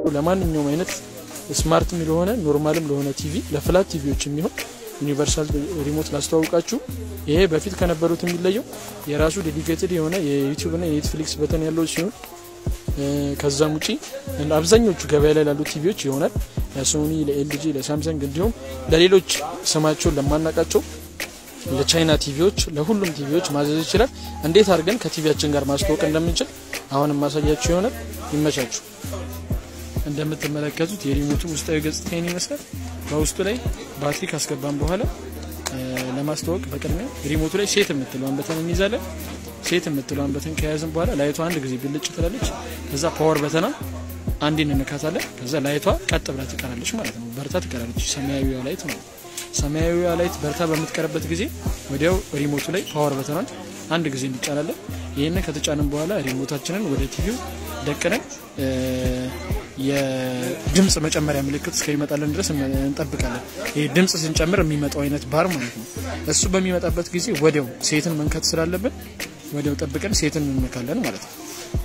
ለማንኛውም አይነት ስማርትም ለሆነ ኖርማልም ለሆነ ቲቪ ለፍላት ቲቪዎች የሚሆን ዩኒቨርሳል ሪሞት ላስተዋውቃችሁ። ይሄ በፊት ከነበሩት የሚለየው የራሱ ዴዲኬትድ የሆነ የዩቲዩብ እና የኔትፍሊክስ በተን ያለው ሲሆን ከዛም ውጪ አብዛኞቹ ገበያ ላይ ላሉ ቲቪዎች ይሆናል። ለሶኒ፣ ለኤልጂ፣ ለሳምሰንግ እንዲሁም ለሌሎች ስማቸውን ለማናቃቸው ለቻይና ቲቪዎች ለሁሉም ቲቪዎች ማዘዝ ይችላል። እንዴት አድርገን ከቲቪያችን ጋር ማስተዋወቅ እንደምንችል አሁን ማሳያችሁ ይሆናል። ይመቻችሁ። እንደምትመለከቱት የሪሞቱ ውስጣዊ ገጽታ ይህን ይመስላል። በውስጡ ላይ ባትሪ ካስገባን በኋላ ለማስተዋወቅ በቅድሚያ ሪሞቱ ላይ ሴት የምትለዋን በተን እንይዛለን። ሴት የምትለዋን በተን ከያዝን በኋላ ላይቷ አንድ ጊዜ ብልጭ ትላለች። ከዛ ፓወር በተና አንድ እንነካታለን። ከዛ ላይቷ ቀጥ ብላ ትቀራለች ማለት ነው። በርታ ትቀራለች። ሰማያዊዋ ላይት ነው። ሰማያዊዋ ላይት በርታ በምትቀርበት ጊዜ ወዲያው ሪሞቱ ላይ ፓወር በተናን አንድ ጊዜ እንጫናለን። ይህንን ከተጫንን በኋላ ሪሞታችንን ወደ ቲቪው ደቅነን የድምጽ መጨመሪያ ምልክት እስከሚመጣልን ድረስ እንጠብቃለን። ይህ ድምጽ ስንጨምር የሚመጣው አይነት ባር ማለት ነው። እሱ በሚመጣበት ጊዜ ወዲያው ሴትን መንከት ስላለብን ወዲያው ጠብቀን ሴትን እንነካለን ማለት ነው።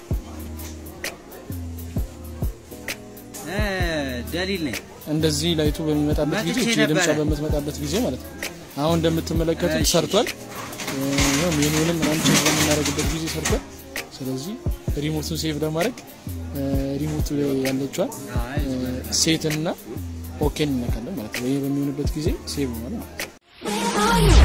ደሊል ነኝ። እንደዚህ ላይቱ በሚመጣበት ጊዜ መጥቼ እቺ ነበረ። ድምጿ በምትመጣበት ጊዜ ማለት ነው። አሁን እንደምትመለከቱት እሺ። ሰርቷል። ይሄው ሜኑንም ምናምን ቼክ በምናደርግበት ጊዜ ሰርቷል። ስለዚህ ሪሞቱን ሴቭ ለማድረግ ሪሞቱ ላይ ያለችዋን ሴትና ኦኬን እንነካለን ማለት ነው። ይሄ በሚሆንበት ጊዜ ሴቭ ሆኗል ማለት ነው።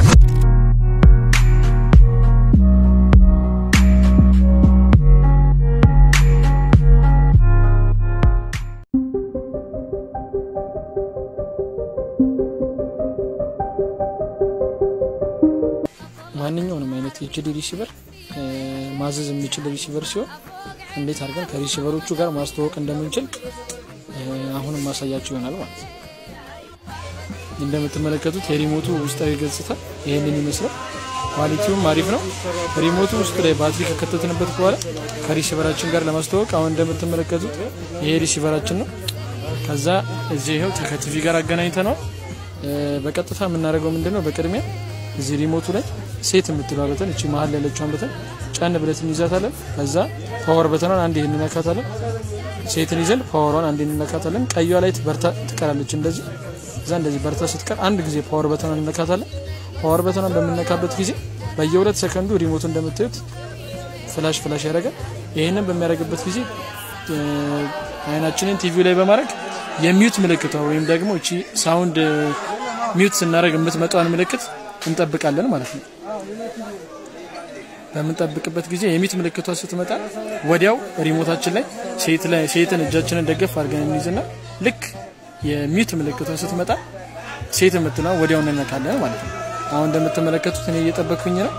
ማንኛውንም አይነት ኤችዲ ሪሲቨር ማዘዝ የሚችል ሪሲቨር ሲሆን እንዴት አድርገን ከሪሲቨሮቹ ጋር ማስተዋወቅ እንደምንችል እ፣ አሁንም ማሳያችሁ ይሆናል ማለት ነው። እንደምትመለከቱት የሪሞቱ ውስጣዊ ገጽታ ይህንን ይመስላል። ኳሊቲውም አሪፍ ነው። ሪሞቱ ውስጥ ላይ ባትሪ ከከተትንበት በኋላ ከሪሲቨራችን ጋር ለማስተዋወቅ አሁን እንደምትመለከቱት ይሄ ሪሲቨራችን ነው። ከዛ እዚህ ይኸው ከቲቪ ጋር አገናኝተነዋል። እ፣ በቀጥታ የምናደርገው ምንድን ነው? በቅድሚያ እዚህ ሪሞቱ ላይ ሴት የምትለዋ በተን እቺ መሀል ያለችዋን በተን ጫን ብለት እንይዛታለን። ከዛ ፓወር በተኗን አንድ እንነካታለን። ሴትን ይዘን ፓወሯን አንድ እንነካታለን። ቀይዋ ላይ በርታ ትቀራለች እንደዚህ። እዛ እንደዚህ በርታ ስትቀር አንድ ጊዜ ፓወር በተኗን እንነካታለን። ፓወር በተኗን በምነካበት ጊዜ በየሁለት ሰከንዱ ሪሞቱ እንደምታዩት ፍላሽ ፍላሽ ያደርጋል። ይህንን በሚያደርግበት ጊዜ እ፣ አይናችንን ቲቪው ላይ በማድረግ የሚዩት ምልክቷ ወይም ደግሞ እቺ ሳውንድ ሚዩት ስናደርግ የምትመጣውን ምልክት እንጠብቃለን ማለት ነው። በምንጠብቅበት ጊዜ የሚት ምልክቷ ስትመጣ ወዲያው ሪሞታችን ላይ ሴት ላይ ሴትን እጃችንን ደገፍ አድርገን እንይዝና ልክ የሚት ምልክቷ ስትመጣ ሴት የምትለው ወዲያው እንነካለን ማለት ነው። አሁን እንደምትመለከቱት እኔ እየጠበቅኩኝ ነው።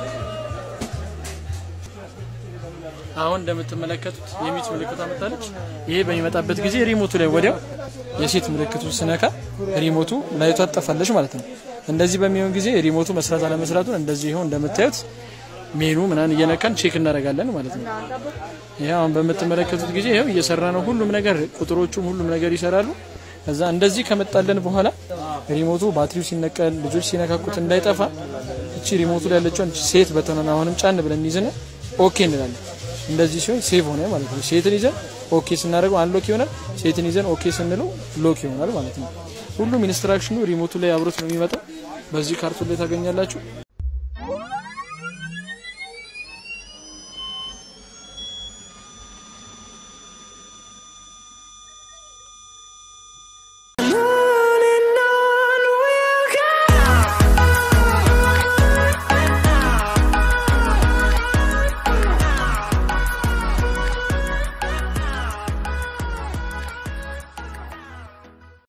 አሁን እንደምትመለከቱት የሚት ምልክቷ መጣለች። ይሄ በሚመጣበት ጊዜ ሪሞቱ ላይ ወዲያው የሴት ምልክቱ ስነካ ሪሞቱ ላይቷ ትጠፋለች ማለት ነው። እንደዚህ በሚሆን ጊዜ ሪሞቱ መስራት አለመስራቱን እንደዚህ ይኸው እንደምታዩት ሜኑ ምናምን እየነካን ቼክ እናደርጋለን ማለት ነው። ይሄ አሁን በምትመለከቱት ጊዜ ይኸው እየሰራ ነው። ሁሉም ነገር ቁጥሮቹም ሁሉም ነገር ይሰራሉ። ከዛ እንደዚህ ከመጣለን በኋላ ሪሞቱ ባትሪው ሲነቀል ልጆች ሲነካኩት እንዳይጠፋ እቺ ሪሞቱ ላይ ያለችውን እቺ ሴት በተነና አሁንም ጫን ብለን ይዘን ኦኬ እንላለን። እንደዚህ ሲሆን ሴቭ ሆነ ማለት ነው። ሴትን ይዘን ኦኬ ስናደርገው አንሎክ ይሆናል። ሴትን ይዘን ኦኬ ስንለው ሎክ ይሆናል ማለት ነው። ሁሉም ኢንስትራክሽኑ ሪሞቱ ላይ አብሮት ነው የሚመጣው። በዚህ ካርቱን ላይ ታገኛላችሁ።